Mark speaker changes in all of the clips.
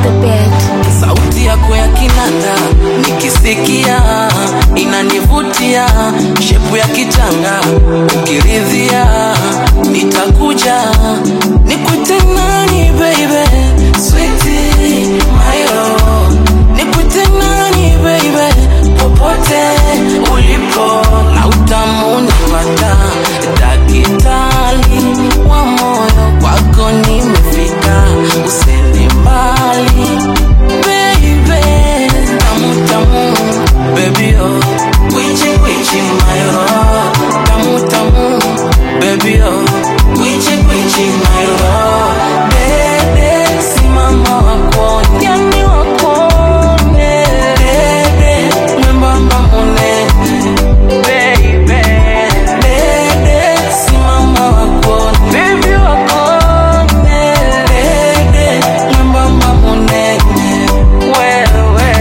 Speaker 1: the beat.
Speaker 2: sauti yako ya kinanda nikisikia inanivutia, shepu ya kitanga ukiridhia, nitakuja nikute nani baby, sweetie my love, nikute nani baby, popote ulipo na utamu nipata, dakitali wa moyo kwako nimefika, usende mbali baby, tamu tamu, baby oh, kwichi kwichi my love, tamu tamu, baby oh, kwichi kwichi my love, dede simama wakone, yani wakone, dede mwembamba munene, baby, dede simama wakone, baby wakone, dede mwembamba munene, wewe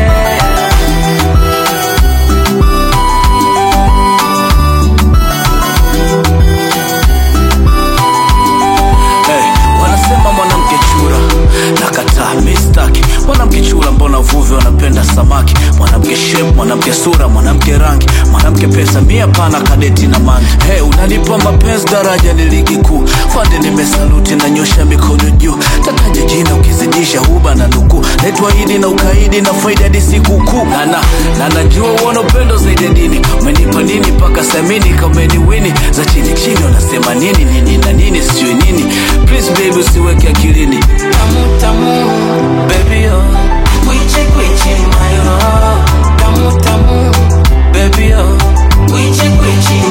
Speaker 3: Hey, wanasema mwanamke chura nakataa mistaki mwanamke chura mbona uvuvi wanapenda samaki mwanamke shape mwanamke sura mwanamke rangi mwanamke pesa mia pana kadeti na mangi hey, unanipa mapenzi daraja ni ligi kuu fande nimesaluti na nyosha mikono juu tataja jina ukizidisha huba na nukuu netwaidi na ukaidi na faida hadi sikukuu nana na najua uona upendo zaidi ya dini umenipa nini mpaka samini kameniwini za chini chini wanasema nini nini na nini sijui nini please baby usiweke akilini
Speaker 2: tamu tamu baby oh kwichi kwichi my love tamu tamu baby oh kwichi kwichi